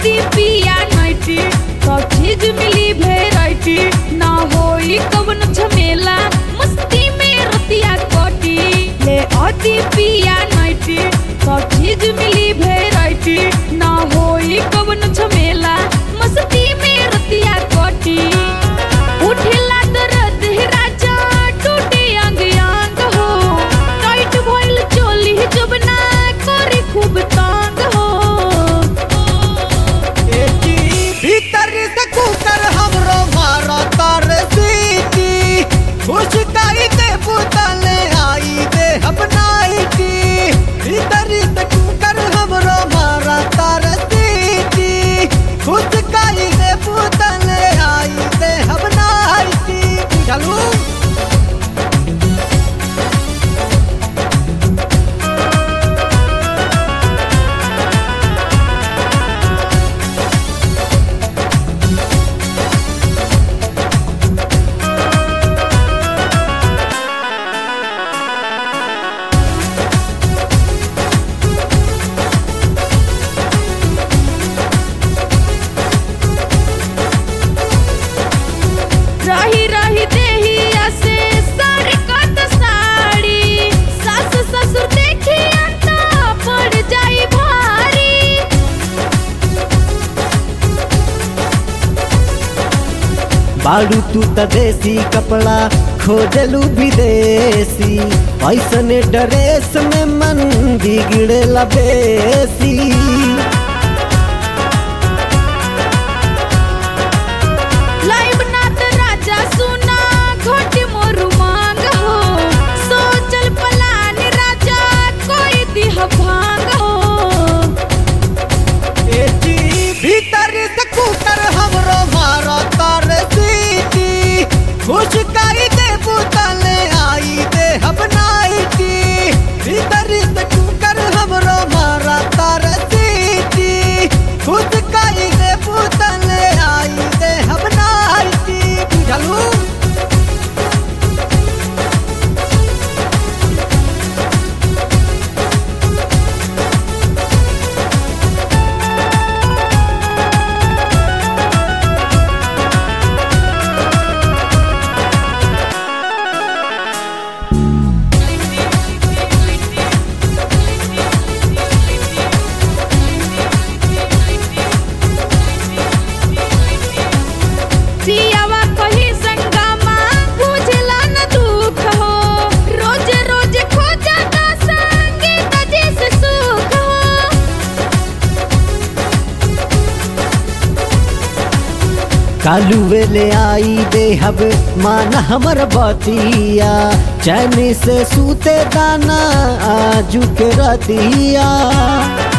अति पिया नाइटी सब चीज मिली वेराइटी ना होई कवन झमेला मस्ती में रतिया कटी ले अति पिया नाइटी सब चीज मिली वेराइटी ना होई कवन झमेला मस्ती में रतिया कटी उठेला दर्द हे राजा टूटे अंग अंग हो टाइट भइल चोली जब ना करे खूब तंग हो भीतर से कुकर हमरो मारा तार सीटी खुशकाई के पुतले आई दे अपनाईटी भीतर से कुकर हमरो मारा तार सीटी खुशकाई के पुतले आई दे अपनाईटी चलू रही रही देहिया से सर कत साड़ी सास ससुर देखिया तो पड़ जाई भारी बाड़ू तू त देसी कपड़ा खोजलू विदेशी ऐसने ड्रेस में मन बिगड़ेला बेसी लाइव नाथ राजा सुना घोट मोरू मांग हो सोचल पलान राजा कोई दिह भांग हो भीतर से कुकर हमरो मारा तार सीटी खुशकाई दे पुतले आई दे अपनाईटी भीतर से कुकर हमरो मारा तार सीटी खुशकाई दे पुतले आई दे अपनाईटी चलू सियावा कही संगमा बुझला न दुख हो रोज रोज खोजा का संगीत जिस सुख हो कालू वेले आई दे हब मान हमर बतिया चैन से सूते दाना आजू के रतिया